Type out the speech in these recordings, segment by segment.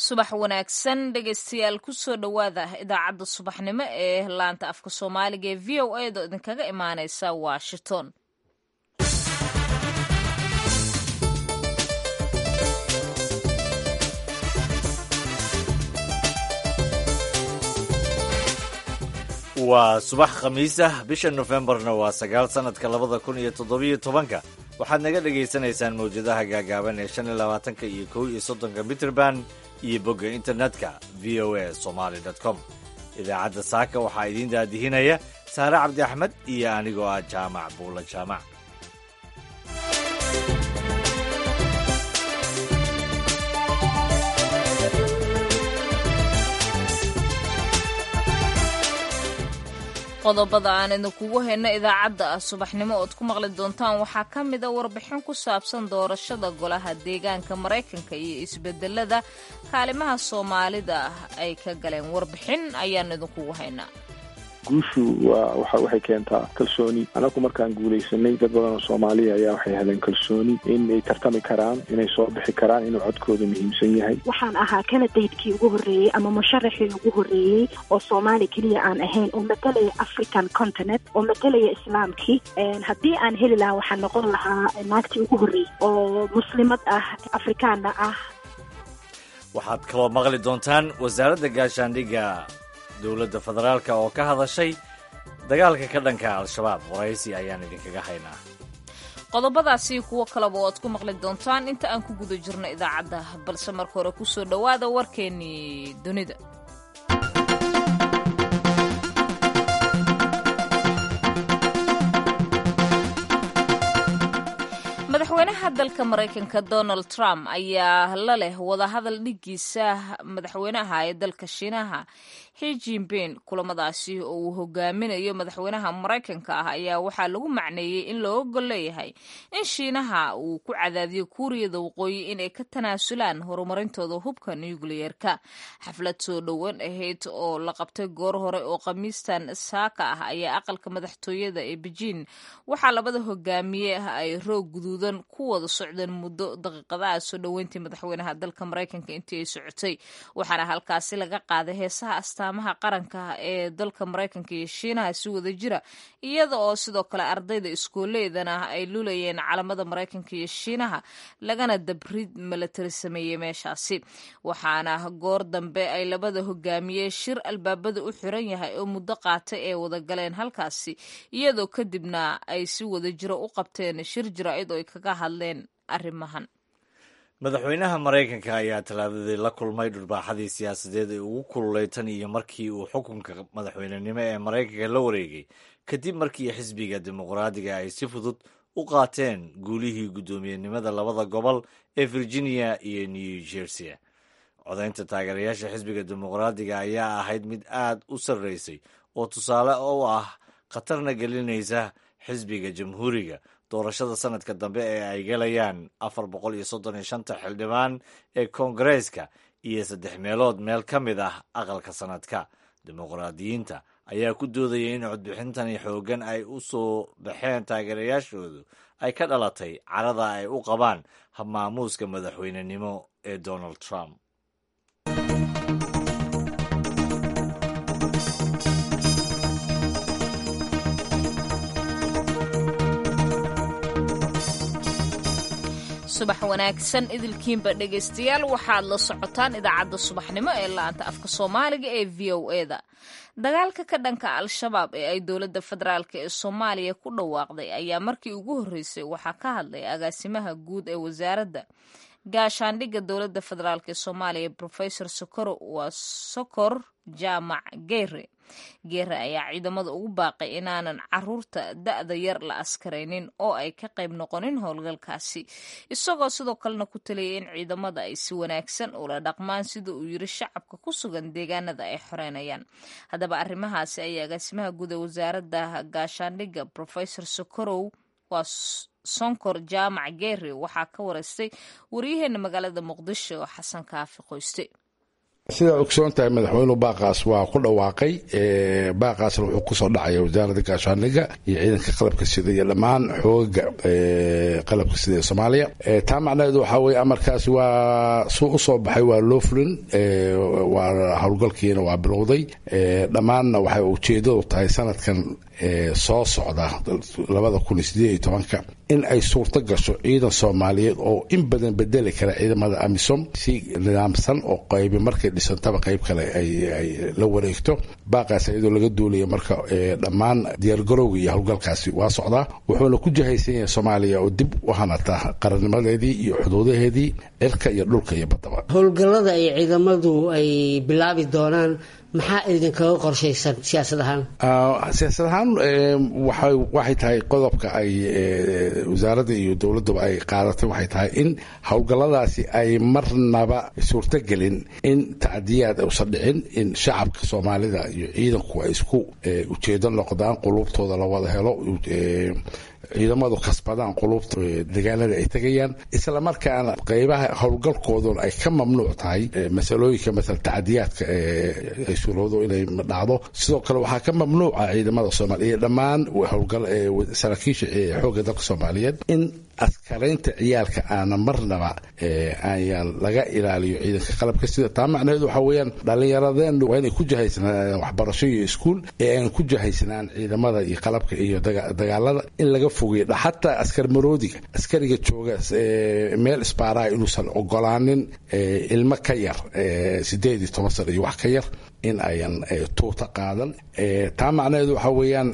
subax wanaagsan dhegaystayaal kusoo dhowaada idaacadda subaxnimo ee laanta afka soomaaliga ee v o a da idinkaga imaaneysa washington waa subax khamiis ah bisha nofembarna waa sagaal sannadka labada kun iyo toddobiyo tobanka waxaad naga dhagaysanaysaan mawjadaha gaagaaban ee shan iyo labaatanka iyo kow iyo soddonka mitrband iyo bogga internetka v o a somaly com idaacadda saaka waxaa idiin daadihinaya saare cabdi axmed iyo anigoo ah jaamac buula jaamac qodobada aan idinkugu hayno idaacadda ah subaxnimo ood ku maqli doontaan waxaa ka mid a warbixin ku saabsan doorashada golaha deegaanka maraykanka iyo isbedelada kaalimaha soomaalida ah ay ka galeen warbixin ayaan idinkugu haynaa guushu waa waxay keentaa kalsooni anagu markaan guulaysanay dad badan oo soomaaliya ayaa waxay heleen kalsooni inay tartami karaan inay soo bixi karaan inuu codkooda muhiimsan yahay waxaan ahaa kanadaydkii ugu horreeyey ama musharaxii ugu horreeyey oo soomaali keliya aan ahayn oo matalaya african continent oo matalaya islaamkii haddii aan heli lahaa waxaan noqon lahaa naagtii ugu horreeyey oo muslimad ah afrikaana ah waxaad kaloo maqli doontaan wasaaradda gaashaandhigga dowladda federaalka oo ka hadashay dagaalka ka dhanka al-shabaab waraysi ayaan idinkaga haynaa qodobadaasi kuwo kaleba oad ku maqli doontaan inta aan ku guda jirno idaacadda balse marka hore kusoo dhowaada warkeennii dunida madaxweynaha dalka maraykanka donald trump ayaa la leh wadahadal dhigiisa madaxweynaha ee dalka shiinaha xi jinping kulamadaasi oo uu hogaaminayo madaxweynaha maraykanka ah ayaa waxaa lagu macneeyey in loo ogol leeyahay in shiinaha uu ku cadaadiyo kuuriyada waqooyi inay ka tanaasulaan horumarintooda hubka nucleyeerka xaflad soo dhowan ahayd oo la qabtay goor hore oo khamiistan saaka ah ayaa aqalka madaxtooyada ee bejiin waxaa labada hogaamiye ah ay roog guduudan ku wada socdeen muddo daqiiqadaha soo dhoweyntii madaxweynaha dalka maraykanka intii ay socotay waxaana halkaasi laga qaaday heesaha astaamaha qaranka ee dalka maraykanka iyo shiinaha si wada jira iyada oo sidoo kale ardayda iskooleedana ay lulayeen calamada maraykanka iyo shiinaha lagana dabrid milatari sameeyey meeshaasi waxaana goor dambe ay labada hogaamiye shir albaabada u xiran yahay oo muddo qaatay ee wada galeen halkaasi iyadoo kadibna ay si wada jiro u qabteen shir jaraa'id oo ay kaga hadleen arrimahan madaxweynaha maraykanka ayaa talaadadii la kulmay dhurbaaxadii siyaasadeed ee ugu kululay tan iyo markii uu xukunka madaxweynenimo ee maraykanka la wareegay kadib markii xisbiga dimuqraadiga ay si fudud u qaateen guulihii guddoomiyenimada labada gobol ee virginia iyo new jersey codaynta taageerayaasha xisbiga dimuqraadiga ayaa ahayd mid aad u sarreysay oo tusaale u ah khatarna gelinaysa xisbiga jamhuuriga doorashada sanadka dambe ee ay galayaan afar boqol iyo soddon iyo shanta xildhibaan ee koongareeska iyo saddex meelood meel ka mid ah aqalka sanadka dimuqraadiyiinta ayaa ku doodaya in codbixintani xooggan ay u soo baxeen taageerayaashoodu ay ka dhalatay carada ay u qabaan habmaamuuska madaxweynenimo ee donald trump subax wanaagsan idilkiinba dhegaystayaal waxaad la socotaan idaacadda subaxnimo ee laanta afka soomaaliga ee v o e da dagaalka ka dhanka al-shabaab ee ay dowladda federaalk ee soomaaliya ku dhawaaqday ayaa markii ugu horreysay waxaa ka hadlay agaasimaha guud ee wasaaradda gaashaandhigga dowladda federaalk ee soomaaliya rofesor sokor waa sokor jaamac geere geere ayaa ciidamada ugu baaqay inaanan caruurta da-da yar la askaraynin oo ay ka qayb noqonin howlgalkaasi isagoo sidoo kalena ku taliyay in ciidamada ay si wanaagsan ula dhaqmaan sida uu yiri shacabka ku sugan deegaanada ay xoreynayaan haddaba arrimahaasi ayaa agaasimaha guud ee wasaaradda gaashaandhigga rofesor sokorow waa sonkor jaamac geere waxaa ka wareystay waryaheena magaalada muqdisho xasan kaafi qoyste sidaa ogsoon tahay madaxweynuhu baaqaas waa ku dhawaaqay baaqaasna wuxuu kusoo dhacaya wasaaradda gaashaandhigga iyo ciidanka qalabka sida iyo dhammaan xoogaga qalabka sida ee soomaaliya taa macnaheedu waxaa weye amarkaas waa suu usoo baxay waa loo fulin waa howlgalkiina waa bilowday dhammaanna waxay ujeedadu tahay sanadkan soo socda labada kun iyo sideed iyo tobanka in ay suurto gasho ciidan soomaaliyeed oo in badan bedeli kara ciidamada amisom si nidaamsan oo qaybi markay dhisantaba qayb kale ay la wareegto baaqaas iyadoo laga duulaya marka dhammaan diyaargarowga iyo howlgalkaasi waa socdaa wuxuuna ku jahaysan yahay soomaaliya oo dib u hanata qarannimadeedii iyo xuduudaheedii cirka iyo dhulka iyo baddaba howlgallada ay ciidamadu ay bilaabi doonaan maxaa idinkaga qorshaysan siyaasad ahaan siyaasad ahaan waxay tahay qodobka ay wasaaradda iyo dowladduba ay qaadatay waxay tahay in howlgalladaasi ay marnaba suurtogelin in tacdiyaad usan dhicin in shacabka soomaalida iyo ciidanku ay isku ujeedo noqdaan quluubtooda la wada helo ciidamadu kasbadaan quluubta dagaalada ay tegayaan islamarkaana qeybaha howlgalkooduna ay ka mamnuuc tahay masalooyinka maala tacadiyaadka ay suurowdo inay dhacdo sidoo kale waxaa ka mamnuuca ciidamada soomaaliya iyo dhammaan saraakiisha xoogga dalka soomaaliyeed in askaraynta ciyaalka aana marnaba ayaan laga ilaaliyo ciidanka qalabka sida taa macnaheedu waxaa weeyaan dhallinyaradeen waa inay ku jahaysnaadeen waxbarasho iyo iskuul ee aan ku jahaysnaan ciidamada iyo qalabka iyo dagaalada in laga fogeeyo xataa askar maroodiga askariga jooga meel isbaaraha inuusan ogolaanin ilmo ka yar sideed iyo toban sano iyo wax ka yar in ayan tuuta qaadan taa macnaheedu waxaa weeyaan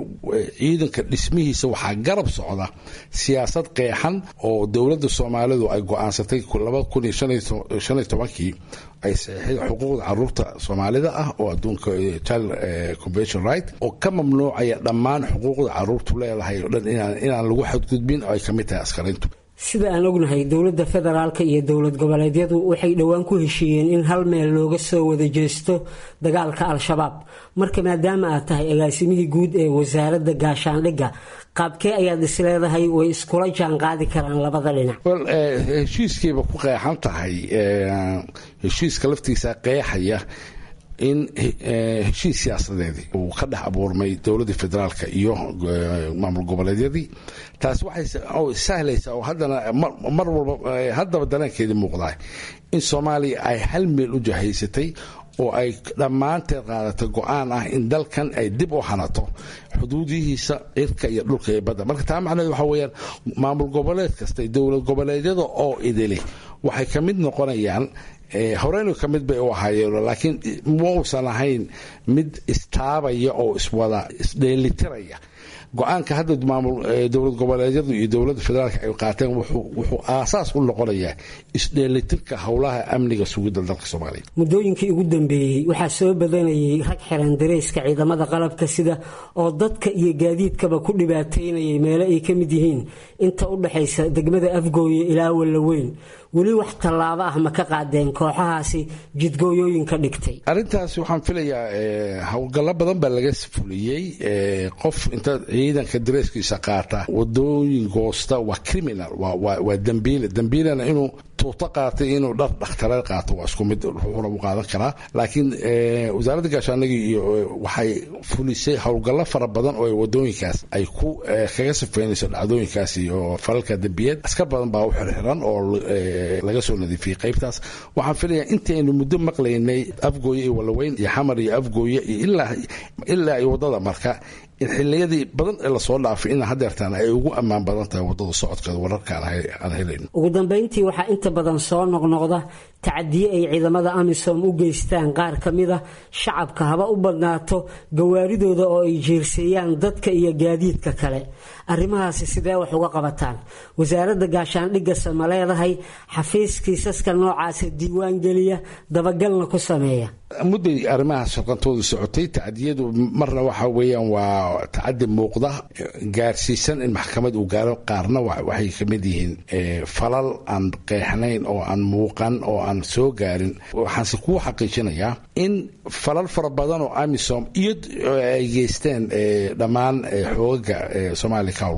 ciidanka dhismihiisa waxaa garab socda siyaasad qeexan oo dowladda soomaalidu ay go-aansatay labada kun iyo shan iyo tobankii ay saxiixday xuquuqda caruurta soomaalida ah oo adduunka child convention right oo ka mamnuucaya dhammaan xuquuqda caruurtu leedahay oo dhan inaan lagu xadgudbin oo ay ka mid tahay askarayntu sida aan ognahay dowladda federaalka iyo dowlad goboleedyadu waxay dhowaan ku heshiiyeen in hal meel looga soo wada jeesto dagaalka al-shabaab marka maadaama aad tahay agaasimihii guud ee wasaaradda gaashaandhigga qaabkee ayaad isleedahay way iskula jaan qaadi karaan labada dhinac heshiiskiiba ku qeexan tahay heshiiska laftiisa qeexaya in heshiis siyaasadeedii uu ka dhex abuurmay dowladda federaalka iyo maamul goboleedyadii taas waxay sahlaysaa oo haddana mar walba haddaba dareenkeedii muuqdaa in soomaaliya ay hal meel u jahaysatay oo ay dhammaanteed qaadatay go-aan ah in dalkan ay dib u hanato xuduudihiisa cirka iyo dhulka iyo badda marka taa macnaheed waxaa weeyaan maamul goboleed kasta dowlad goboleedyada oo idili waxay ka mid noqonayaan horeynu ka mid bay u ahaayeen laakiin ma uusan ahayn mid istaabaya oo iswada isdheelitiraya go-aanka hadda maamul dowlad goboleedyadu iyo dowladda federaalka ay qaateen wuxuu aasaas u noqonayaa isdheelitirka howlaha amniga sugidda dalka soomaaliya muddooyinkii ugu dambeeyey waxaa soo badanayay rag xiran dareyska ciidamada qalabka sida oo dadka iyo gaadiidkaba ku dhibaateynayay meelo ay ka mid yihiin inta u dhexaysa degmada afgooye ilaa wallaweyn weli wax tallaabo ah ma ka qaadeen kooxahaasi jidgooyooyinka dhigtay arrintaas waxaan filayaa howlgallo badan baa laga fuliyey qof inta ciidanka dareeskiisa qaata wadooyin goosta waa criminal waa dambiile dambiilena inuu tuuto qaatay inuu dhar dhakhtareed qaato waa isku mid wuxuuna u qaadan karaa laakiin wasaaradda gaashaandhigga iyo waxay fulisay howlgallo fara badan oo wadooyinkaas ay ku kaga sifeynayso dhacdooyinkaas iyo falalka dembiyeed askar badan baa u xirxiran oo laga soo nadiifiyey qaybtaas waxaan filayaa intaynu muddo maqlaynay afgooye iyo walaweyn iyo xamar iyo afgooye iyo ilaa iyo waddada marka in xiliyadii badan ee lasoo dhaafay in hadeertaan ay ugu ammaan badan tahay wadada socodkeeda wararka aan helayno ugu dambeyntii waxaa inta badan soo noqnoqda tacadiye ay ciidamada amisom u geystaan qaar ka mid a shacabka haba u badnaato gawaaridooda oo ay jeerseeyaan dadka iyo gaadiidka kale arrimahaasi sidee wax uga qabataan wasaaradda gaashaandhigase ma leedahay xafiis kiisaska noocaasa diiwaan geliya dabagalna ku sameeya mudday arrimahaas shaqantooda socotay tacadiyadu marna waxa weeyaan waa tacadi muuqda gaarsiisan in maxkamad uu gaaro qaarna waxay ka mid yihiin falal aan qeexnayn oo aan muuqan oo aan soo gaarin waxaanse kuu xaqiijinayaa in falal fara badan oo amisom iyo ay geysteen dhammaan xoogaga soomaaliya ka howlgalay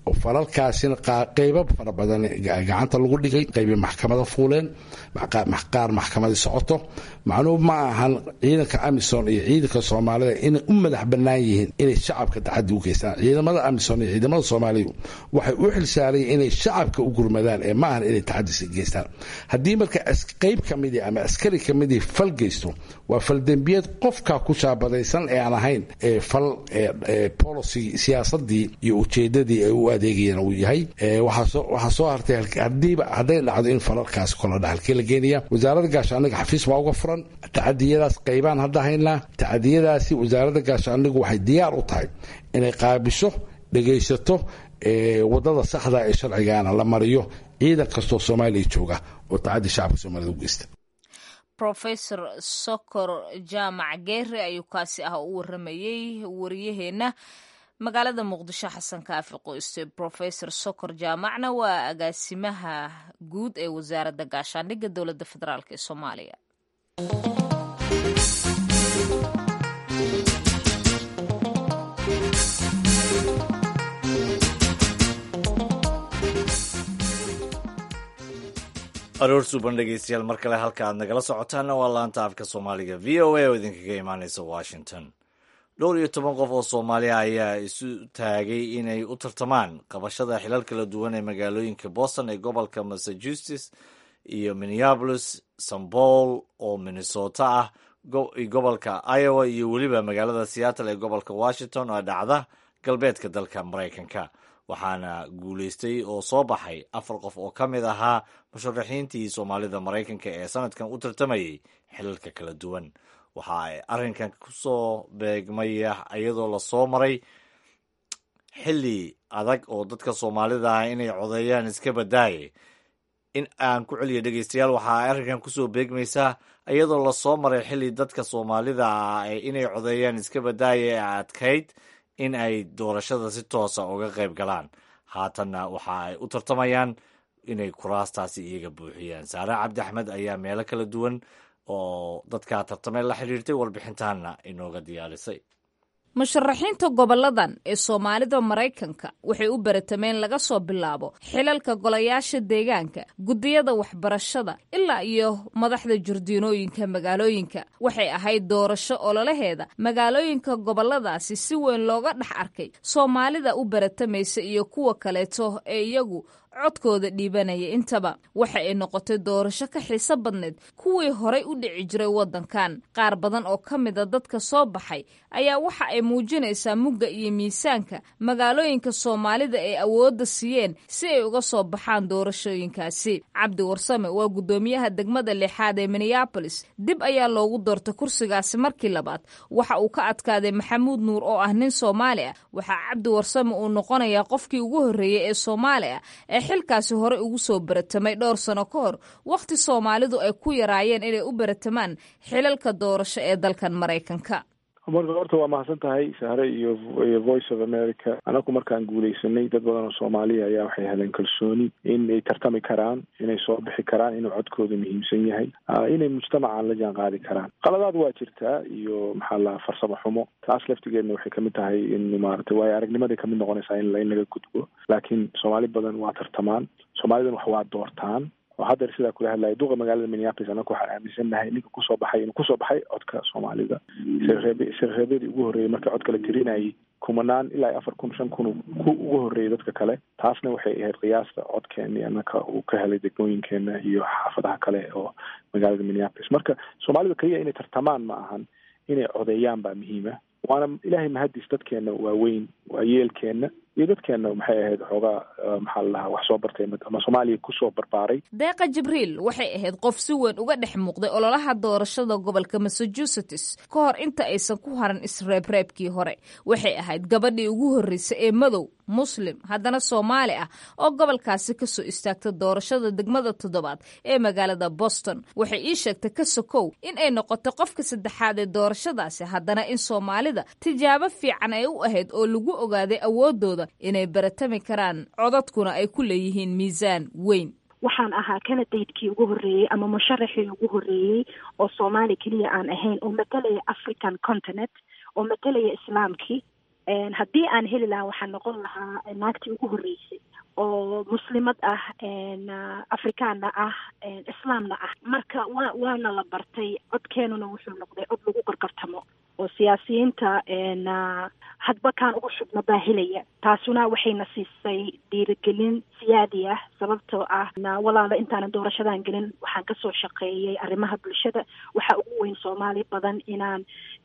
oo falalkaasina qeybo fara badan gacanta lagu dhigay qeybi maxkamada fuuleen qaar maxkamadii socoto macnuhu ma ahan ciidanka amisom iyo ciidanka soomaalida inay u madax bannaan yihiin inay shacabka taxadi u geystaan ciidamada amisom iyo ciidamada soomaalidu waxay u xilsaarayeen inay shacabka u gurmadaan ee ma ahan inay taxadisi geystaan haddii marka qeyb ka midii ama askari ka midii fal geysto waa faldembiyeed qofka ku shaabadaysan ee aan ahayn fal policy siyaasadii iyo ujeedadii ay u adeegayeen uu yahay waxaa soo hartay hadiiba hadday dhacdo in falalkaas koladha halkee la geenaya wasaaradda gaashaaniga xafiis baa uga furan tacadiyadaas qaybaan hadda haynaa tacadiyadaasi wasaaradda gaashaanigu waxay diyaar u tahay inay qaabisho dhegaysato wadada saxda ee sharcigaana la mariyo ciidan kastoo soomaaliya jooga oo tacadi shacabka soomaalida u geysta rofesor sokor jaamac geere ayuu kaasi ah u waramayey wariyaheenna magaalada muqdisho xasan kaafi qoyste rofesor sokor jaamacna waa agaasimaha guud ee wasaaradda gaashaandhigga dowladda federaalk ee soomaaliya aroor suuban dhegeystayaal mar kale halka aad nagala socotaanna waa laanta afka soomaaliga v o a oo idinkaga imaaneysa washington dhowr iyo toban qof oo soomaaliya ayaa isu taagay inay u tartamaan qabashada xilal kala duwan ee magaalooyinka boston ee gobolka massachusetts iyo minneapolis st paul oo minnesota ah gobolka iowa iyo weliba magaalada seattle ee gobolka washington oo dhacda galbeedka dalka maraykanka waxaana guulaystay oo soo baxay afar qof oo ka mid ahaa musharaxiintii soomaalida maraykanka ee sanadkan u tartamayay xilalka kala duwan waxa ay arrinkan kusoo beegmaya iyadoo lasoo maray xilli adag oo dadka soomaalida ah inay codeeyaan iska badaaye in aan ku celiya dhegeystayaal waxa ay arrinkan kusoo beegmaysaa iyadoo lasoo maray xilli dadka soomaalida ah inay codeeyaan iska badaaye ee adkayd in ay doorashada si toosa uga qayb galaan haatanna waxa ay u tartamayaan inay kuraastaasi iyaga buuxiyaan saare cabdi axmed ayaa meelo kala duwan oo dadkaa tartamay la xidhiirtay warbixintaana inooga diyaarisay musharaxiinta goboladan ee soomaalida maraykanka waxay u baratameen laga soo bilaabo xilalka golayaasha deegaanka guddiyada waxbarashada ilaa iyo madaxda jardiinooyinka magaalooyinka waxay ahayd doorasho ololaheeda magaalooyinka goboladaasi si weyn looga dhex arkay soomaalida u baratamaysa iyo kuwa kaleeto ee iyagu codkooda dhiibanaya intaba waxa ay noqotay doorasho ka xiiso badneed kuwii horay u dhici jiray waddankan qaar badan oo ka mida dadka soo baxay ayaa waxa ay muujinaysaa mugga iyo miisaanka magaalooyinka soomaalida ay awoodda siiyeen si ay uga soo baxaan doorashooyinkaasi cabdi warsame waa guddoomiyaha degmada lixaad ee minneabolis dib ayaa loogu doortay kursigaasi markii labaad waxa uu ka adkaaday maxamuud nuur oo ah nin soomaali ah waxaa cabdi warsame uu noqonayaa qofkii ugu horreeyey ee soomaali ah ee xilkaasi hore ugu soo baratamay dhowr sano ka hor wakhti soomaalidu ay ku yaraayeen inay u baratamaan xilalka doorasho ee dalkan maraykanka marka horta waa mahadsan tahay sahre iyo iyo voice of america anaku markaan guuleysanay dad badan oo soomaaliya ayaa waxay heleen kalsooni in ay tartami karaan inay soo bixi karaan inuu codkooda muhiimsan yahay inay mujtamacan la jaan qaadi karaan qaladaad waa jirtaa iyo maxaa la farsamo xumo taas laftigeedna waxay kamid tahay in maaragtay waayo aragnimaday kamid noqonaysaa in in laga gudbo laakiin soomaali badan waa tartamaan soomaalidan wax waa doortaan oo haddeer sidaa kula hadlaya duqa magaalada minneapolis annaku waxaan aaminsannahay ninka kusoo baxay inuu kusoo baxay codka soomaalida sirreebyadii ugu horreeyay marka codka la tirinayay kumanaan ilaa iyo afar kun shan kun ku ugu horreeyay dadka kale taasna waxay ahayd qiyaasta codkeeni annaka uu ka helay degmooyinkeena iyo xaafadaha kale oo magaalada minneapolis marka soomaalida keliya inay tartamaan ma ahan inay codeeyaan baa muhiima waana ilaahay mahadis dadkeena waaweyn waa yeelkeena iyo dadkeena maxay ahayd xoogaa maxaa la dhahaa wax soo bartay ama soomaaliya kusoo barbaaray deeqa jibriil waxay ahayd qof si weyn uga dhex muuqday ololaha doorashada gobolka massachusetts ka hor inta aysan ku haran isreebreebkii hore waxay ahayd gabadhii ugu horreysay ee madow muslim haddana soomaali ah oo gobolkaasi kasoo istaagta doorashada degmada toddobaad ee magaalada boston waxay ii sheegtay ka sokow in ay noqotay qofka saddexaad ee doorashadaasi haddana in soomaalida tijaabo fiican ay u ahayd oo lagu ogaaday awoodooda inay baratami karaan codadkuna ay ku leeyihiin miisaan weyn waxaan ahaa canadaydkii ugu horreeyey ama musharaxii ugu horreeyey oo soomaali keliya aan ahayn oo matalaya african continent oo matalaya islaamkii haddii aan heli lahaa waxaan noqon lahaa naagtii ugu horreysay oo muslimad ah afrikaanna ah islaamna ah marka wa waana la bartay codkeenuna wuxuu noqday cod lagu gargartamo oo siyaasiyiinta hadba kaan ugu shubna baa helaya taasuna waxayna siisay dhiirigelin siyaadi ah sababtoo ah walaala intaanan doorashadan gelin waxaan kasoo shaqeeyay arrimaha bulshada waxaa ugu weyn soomaali badan inaan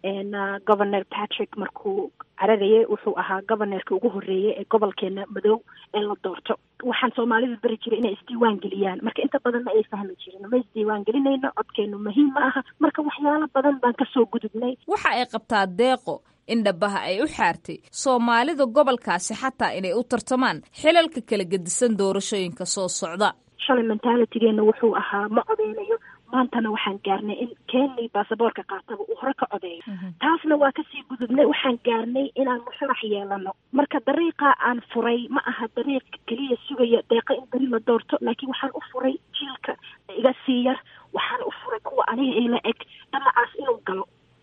governor patrick markuu cararayay wuxuu ahaa governorka ugu horreeyay ee gobolkeena madow ee la doorto waxaan soomaalida beri jiray inay isdiiwaan geliyaan marka inta badan ma ay fahmi jirin ma isdiiwaan gelinayno codkeenu muhiim ma aha marka waxyaalo badan baan kasoo gudubnay waxa ay qabtaa deeqo in dhabaha ay u xaartay soomaalida gobolkaasi xataa inay u tartamaan xilalka kala gedisan doorashooyinka soo socda shalay mentalitygeena wuxuu ahaa ma codeynayo maantana waxaan gaarnay in keenii baasaboorka qaataba uu hore ka codeeyo taasna waa kasii gudubnay waxaan gaarnay inaan musharax yeelano marka dariiqa aan furay ma aha dariiq keliya sugaya deeqa in beri la doorto laakiin waxaan u furay jiilka iga sii yar waxaan u furay kuwa aniga ila eg dhamacaas inuu galo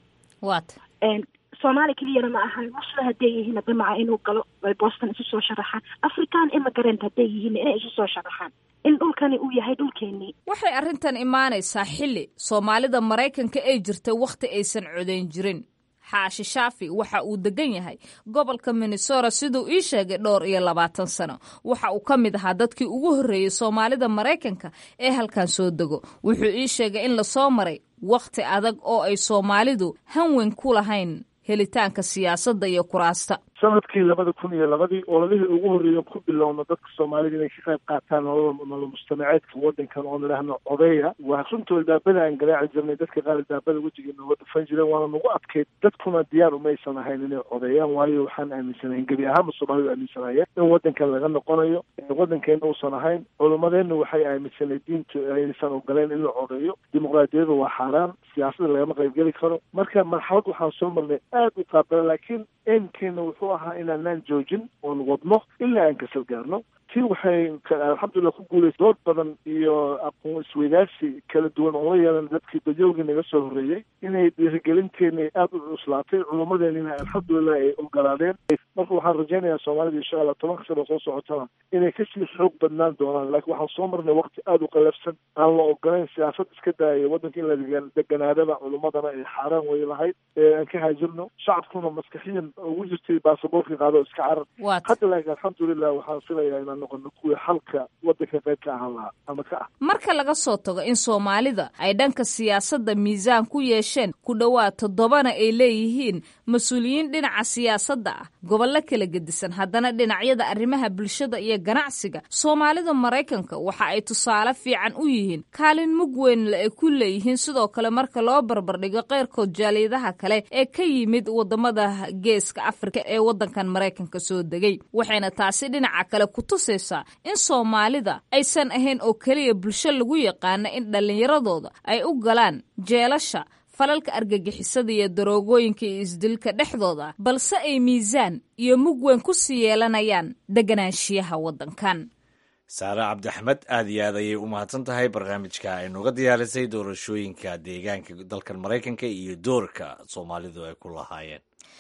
wat soomaali keliyana ma aha muslim hadday yihiin damaca inuu galo ay boston isu soo sharaxaan african immigrant hadday yihiin inay isu soo sharaxaan in dhulkani uu yahay dhulkeenii waxay arrintan imaanaysaa xilli soomaalida maraykanka ay jirtay wakhti aysan codayn jirin xaashi shaafi waxa uu degan yahay gobolka minnesota siduu ii sheegay dhowr iyo labaatan sano waxa uu ka mid ahaa dadkii ugu horreeyey soomaalida maraykanka ee halkan soo dego wuxuu ii sheegay in lasoo maray wakhti adag oo ay soomaalidu hanweyn ku lahayn helitaanka siyaasadda iyo kuraasta sanadkii labada kun iyo labadii ololihii ugu horreeya ku bilowna dadka soomaalida inay ka qayb qaataan nolol mujtamaceedka wadankan oon idhaahno codeya waa runta albaabada aan garaaci jirnay dadka qaar albaabada wejiga nooga dhufan jireen waana nagu adkayd dadkuna diyaar umaysan ahayn inay codeeyaan waayo waxaan aaminsanayn gebi ahaanba soomaalidu aaminsanaya in wadankan laga noqonayo wadankeena uusan ahayn culimadeenna waxay aaminsanay diintu aysan ogoleen in la codeeyo dimuqraadiyadu waa xaaraan siyaasada lagama qaybgeli karo marka marxalad waxaan soo marnay aada u qaabala laakiin eenkeena wuxuu ahaa inaanaan joojin oon wadno ilaa aan kasal gaarno tii waxay alxamdulilah ku guulaysa dood badan iyo aqoon isweydaarsi kala duwan oo la yeelan dadkii dajoogii naga soo horreeyey inay dhiirigelinteena aada u cuslaatay culummadeenina alxamdulilah ay ogolaadeen marka waxaan rajaynayaa soomaalida insha allah tobanka sano soo socotana inay kasii xoog badnaan doonaan laakiin waxaan soo marnay waqti aada u qalafsan aan la ogolayn siyaasad iska daaya waddanka in la deganaadaba culummadana ay xaaraan way lahayd aan ka haajirno shacabkuna maskaxiyan ugu jirtay baasaboorka qaado iska carar hadda laakiin alxamdulilah waxaan filayaa inaan noqono kuwii xalka waddanka qayb ka ahaan lahaa ama ka ah marka laga soo tago in soomaalida ay dhanka siyaasadda miisaan ku yeesheen ku dhowaad toddobana ay leeyihiin mas-uuliyiin dhinaca siyaasadda ah gobollo kala gedisan haddana dhinacyada arrimaha bulshada iyo ganacsiga soomaalida maraykanka waxa ay tusaale fiican u yihiin kaalin mug weynle ay ku leeyihiin sidoo kale marka loo barbardhigo keyrkood jaaliyadaha kale ee ka yimid wadamada geeska afrika ee waddankan maraykanka soo degay waxayna taasi dhinaca kale ku tusaysaa in soomaalida aysan ahayn oo keliya bulsho lagu yaqaana in dhallinyaradooda ay u galaan jeelasha falalka argagixisada iyo daroogooyinka iyo isdilka dhexdooda balse ay miisaan iyo mug weyn ku sii yeelanayaan deganaanshiyaha waddankan saare cabdixmed aad iyo aad ayay u mahadsan tahay barnaamijka ay nooga diyaarisay doorashooyinka deegaanka dalkan maraykanka iyo doorka soomaalidu ay ku lahaayeen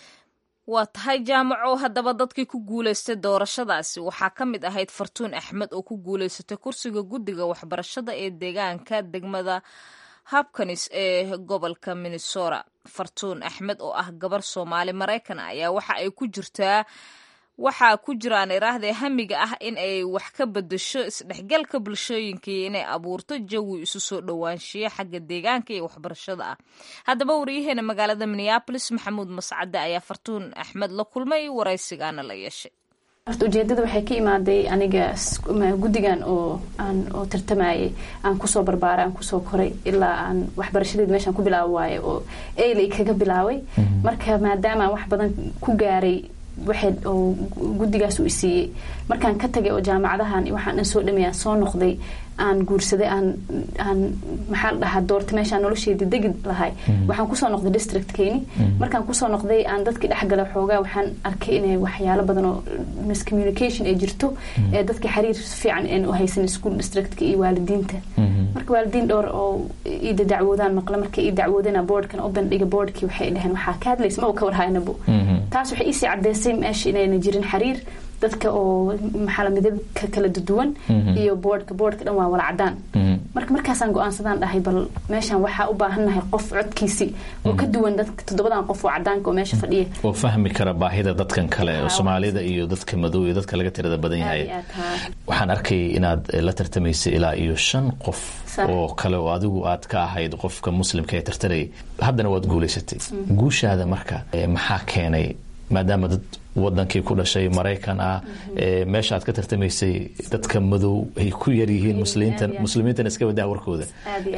waa tahay jaamaco haddaba dadkii ku guulaystay doorashadaasi waxaa ka mid ahayd fartuun axmed oo ku guulaysatay kursiga guddiga waxbarashada ee deegaanka degmada habkanis ee gobolka minnesota fartuun axmed oo ah gabar soomaali maraykan ayaa waxa ay ku jirtaa waxaa ku jiraan iraahdee hamiga ah in ay wax ka bedasho isdhexgalka bulshooyinka iyo inay abuurto jawi isu soo dhowaanshiyo xagga deegaanka iyo waxbarashada ah haddaba waryaheena magaalada minneabolis maxamuud mascade ayaa fartuun axmed la kulmay waraysigaana la yeeshay horta ujeedada waxay ka imaaday aniga guddigan oo aan oo tartamayay aan kusoo barbaaray aan kusoo koray ilaa aan waxbarashadeed meeshaan ku bilaabo waaye oo eilay kaga bilaabay marka maadaama wax badan ku gaaray waxay oo guddigaas uu isiiyey markaan ka tagay oo jaamacadahan waxaan dhan soo dhameeyaan soo noqday aan guursaday aan aan maxaa la dhahaa doorta meeshaan nolosheedii degi lahay waxaan kusoo noqday districtkeeni markaan kusoo noqday aan dadkii dhexgalay xoogaa waxaan arkay inay waxyaalo badan oo miscommunication ay jirto ee dadka xiriir fiican aan u haysan school districtka iyo waalidiinta marka waalidiin dhowr oo iida dacwoodaan maqla markay ii dacwoodana boardkan u bandhiga boardkii waxay dhaheen waxaa ka hadlaysa ma uu ka warhaynabo taas waxay iisii cadeysay meesha inayna jirin xiriir dadka oo maxaa midabka kala duwan iyo boodhka boodhka dhan waa wala cadaan marka markaasaan go-aansadaan dhahay bal meeshan waxaa u baahannahay qof codkiisi oo ka duwan dadka toddobadan qof oo cadaanka oo meesha fadhiya oo fahmi kara baahida dadkan kale soomaalida iyo dadka madow iyo dadka laga tirada badan yahay waxaan arkayay inaad la tartamaysay ilaa iyo shan qof oo kale oo adigu aad ka ahayd qofka muslimka ee tartarayay haddana waad guulaysatay guushaada marka maxaa keenay maadaama dad wadankii ku dhashay maraykan ah meesha aad ka tartamaysay dadka madow ay ku yaryihiin muslimiintana iska wadaa warkooda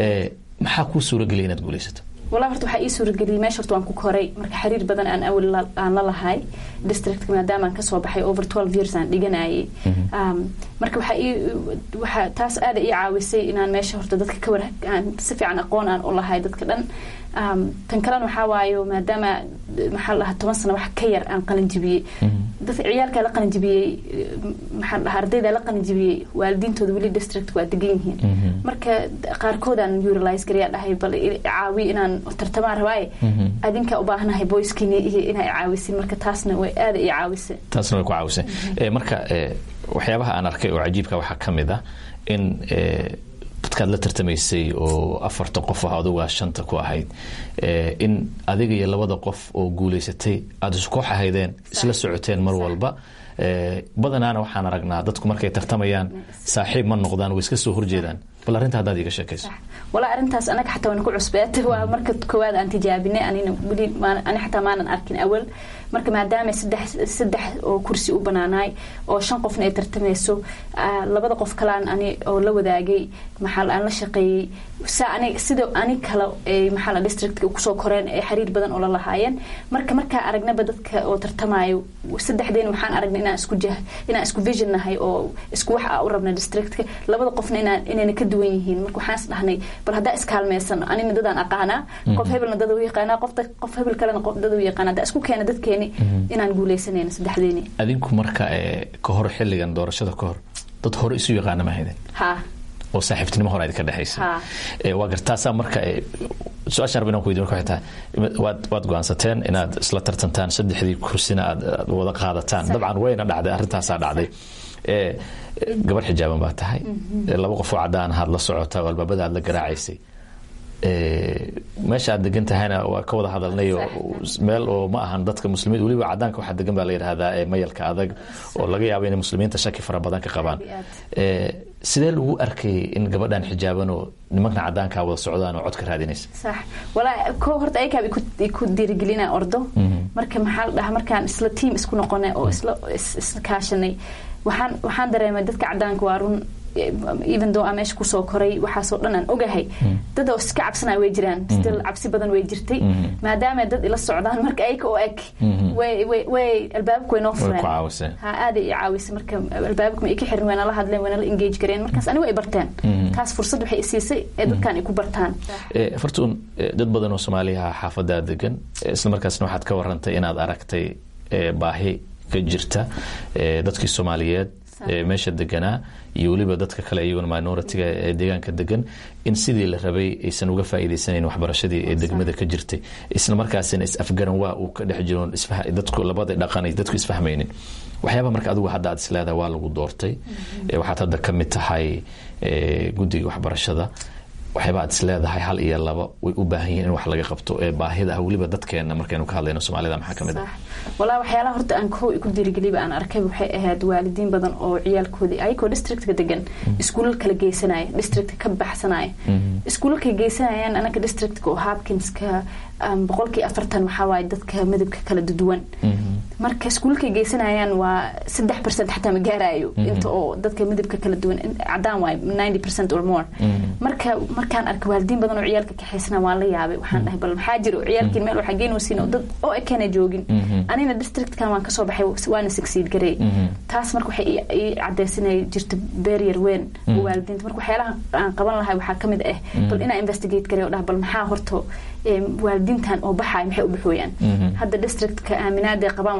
maxaa kuu suurageliyay inaad guulaysato walaa horta waxaa ii suurageliyay meesha horta waan ku koray marka xiriir badan aan awal aan la lahay districtka maadaama aan kasoo baxay over twelve years aan dhiganayay marka waxaa ii waxaa taas aada ii caawisay inaan meesha horta dadka ka war aan si fiican aqoon aan u lahay dadka dhan tan kalena waxaa waayo maadaama maxaa la dhahaa toban sano wax ka yar aan qalinjibiyey dadka ciyaalkaa la qalinjibiyey maxaa la dhahaa ardaydaa la qalinjibiyey waalidiintooda weli district waa degan yihiin marka qaarkoodaan uralize garayaa dhahay bal caawi inaan tartamaan rabaaye adinkaa u baahanahay boyskiini iyo inaa caawisin marka taasna way aada ii caawisay taasna way ku caawisay marka waxyaabaha aan arkay oo cajiibka waxaa ka mid ah in dadkaad la tartamaysay oo afarta qof ah adugaa shanta ku ahayd in adiga iyo labada qof oo guulaysatay aada iskoox ahaydeen isla socoteen mar walba badanaana waxaan aragnaa dadku markay tartamayaan saaxiib ma noqdaan way iska soo horjeedaan bal arrinta haddaad iiga sheekayso walaa arrintaas anaga xataa waan ku cusbeetay waa marka koowaad aan tijaabinay anina weli ani xataa maanan arkin awal marka maadaama saddex saddex oo kursi u banaanaay oo shan qofna ay tartamayso labada qof kalaan ani oo la wadaagay maxaa aan la shaqeeyey saa ani sida ani kale ay maxaa la districtka kusoo koreen ee xiriir badan oo la lahaayeen marka markaa aragnaba dadka oo tartamayo saddexdeen waxaan aragnay inaan isku jah inaan isku vision nahay oo isku wax u rabna districtka labada qofna inaan inayna ka duwan yihiin marka waxaan is dhahnay bal haddaa iskaalmeysan anina dadaan aqaanaa qof hebelna dad u yaqaanaa qof qof hebel kalena qof dad u yaqaanaa haddaa isku keena dadkeeni inaan guuleysanayno saddexdeeni adinku marka ka hor xilligan doorashada ka hor dad hore isu yaqaana ma hayden ha oo saaxiibtinimo hore idinka dhexaysa waa gartaasaa marka su-aashaan rabin aan ku weydiin marka waxay tahay waad waad go-aansateen inaad isla tartantaan saddexdii kursina aad wada qaadataan dabcan wayna dhacday arrintaasaa dhacday gabar xijaaban baa tahay laba qof oo cadaan ahaad la socota oo albaabada aad la garaacaysay meesha aad degan tahayna waa ka wada hadalnay meel oo ma ahan dadka muslimiin weliba cadaanka waxaa degan baa la yidhahdaa mayalka adag oo laga yaabo inay muslimiinta shaki fara badan ka qabaan sidee lagu arkayay in gabadhan xijaaban oo nimankan cadaankaa wada socdaan oo codka raadinaysa sax walaa ko horta ayakaab iku dhiirigelina ordo marka maxaa la dhahaa markaan isla tiam isku noqonay oo isla isla kaashanay waxaan waxaan dareemay dadka cadaanka waa run even though aan meesha kusoo koray waxaasoo dhan aan ogahay dad oo iska cabsanaya way jiraan still cabsi badan way jirtay maadaama dad ila socdaan marka ayka oo eg way way way albaabka way noo fureen ha aaday i caawisay marka albaabka ma ika xirin wayna la hadleen wayna la engage gareen markaas anigu ay barteen taas fursad waxay isiisay ee dadkan ay ku bartaan fartuun dad badan oo soomaaliyaha xaafadaa degan isla markaasna waxaad ka warantay inaad aragtay baahi ka jirta dadkii soomaaliyeed meesha deganaa iyo weliba dadka kale iyaguna minoritiga ee deegaanka degan in sidii la rabay aysan uga faa'iidaysanayn waxbarashadii ee degmada ka jirtay isla markaasina is-afgaran waa uu ka dhex jiroon dadku labada dhaqan dadku isfahmaynin waxyaaba marka adigu hadda aad isleedahay waa lagu doortay waxaad hadda ka mid tahay guddiga waxbarashada waxyaaba aad isleedahay hal iyo laba way u baahan yihiin in wax laga qabto ee baahida ah weliba dadkeena markaynu ka hadlayno soomaalida maxaa ka mid ah walaa waxyaalaha horta aan kow ku diirigeliba aan arkay waxay ahayd waalidiin badan oo ciyaalkoodii ayagoo districtka degan iskuulal kala geysanaya districtka ka baxsanaya iskuulalkay geysanayaan anaka districtka oo hopkinska boqolkii afartan waxaa waaye dadka midabka kala duwan marka iskuulalkay geysanayaan waa saddex percent xataa ma gaarayo inta oo dadka midabka kala duwan cadaan waaye ninety percent or more marka markaan arkay waalidiin badan oo ciyaalka kaxaysana waan la yaabay waxaan dhahay bal maxaa jiro ciyaalkiin meel waxaa geynaysiin oo dad oo ekena joogin anina districtkan waan kasoo baxay waana succeed gareey taas marka waxay ii cadaysanay jirto barrier weyn oo waalidiinta marka waxyaalaha aan qaban lahay waxaa kamid ah bal inaa investigate gareey oo dhaha bal maxaa horto waalidiintan oo baxaay maxay u baxooyaan hadda districtka aaminaada qabaan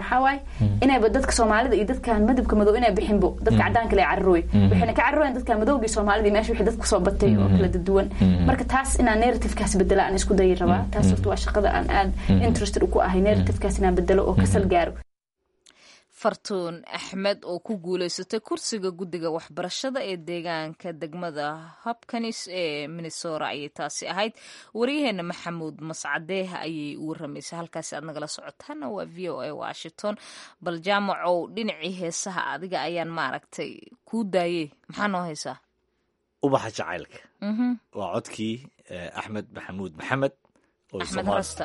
waxaa waaye inayba dadka soomaalida iyo dadkan madabka madow inay bixinbo dadka cadaanka le cararooy waxayna ka cararooyan dadka madowgii soomaalida meesha wixii dadka soo batay oo kala duwan marka taas inaan narrativekaas bedela aan isku dayi rabaa taas horta waa shaqada aan aad interested ku ahay narrativekaas inaan bedelo oo kasal gaaro fartuun axmed oo ku guuleysatay kursiga guddiga waxbarashada ee deegaanka degmada hopkanis ee minnesora ayay taasi ahayd waryaheena maxamuud mascadeeh ayay u waramaysay halkaasi aad nagala socotaana waa v o a washington bal jaamacow dhinacii heesaha adiga ayaan maaragtay kuu daayey maxaa noo haysaa ubaxa jacaylka waa codkii axmed maxamuud maxamed oo axmed rasta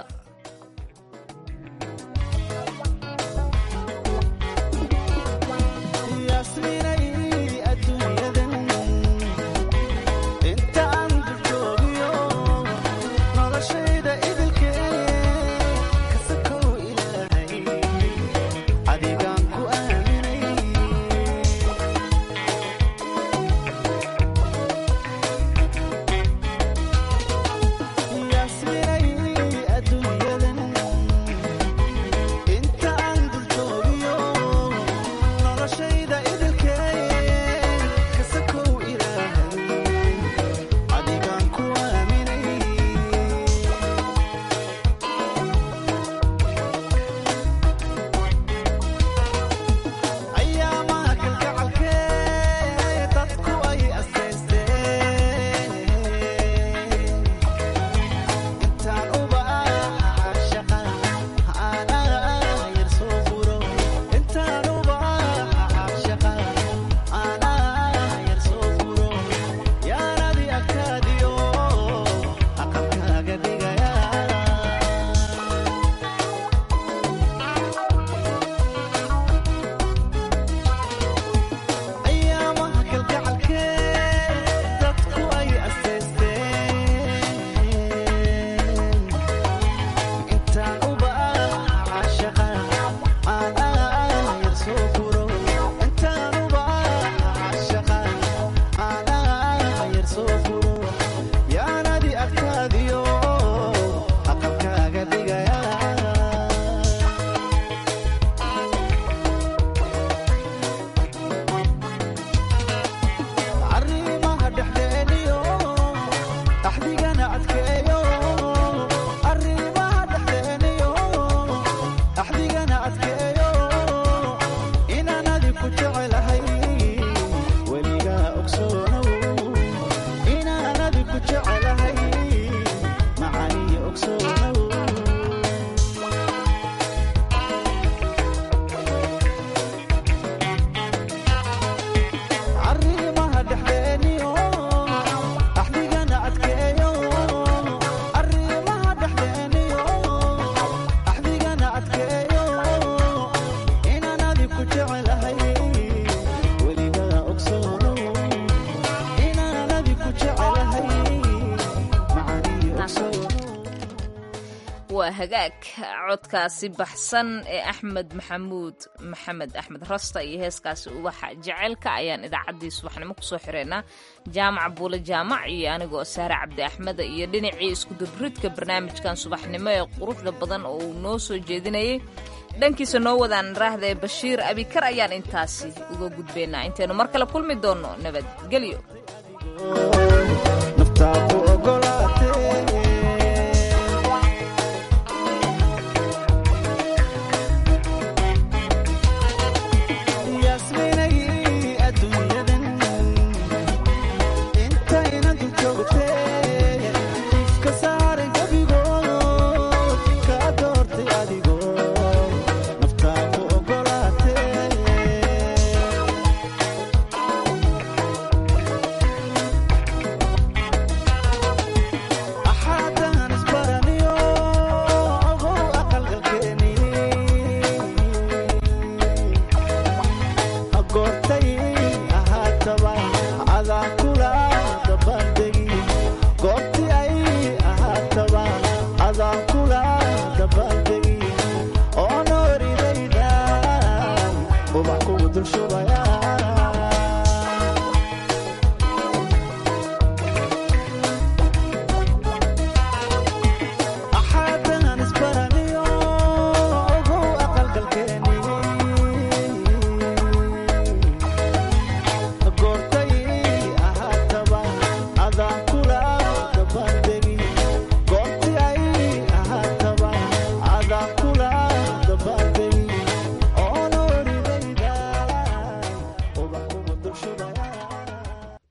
waa hagaag codkaasi baxsan ee axmed maxamuud maxamed axmed rasta iyo heeskaasi ubaxa jaceylka ayaan idaacaddii subaxnimo kusoo xireynaa jaamac buule jaamac iyo anigoo saare cabdi axmeda iyo dhinacii iskudubridka barnaamijkan subaxnimo ee quruxda badan oo uu noo soo jeedinayay dhankiisa noo wadaan raahda ee bashiir abikar ayaan intaasi uga gudbaynaa intaynu mar kale kulmi doonno nabadgelyo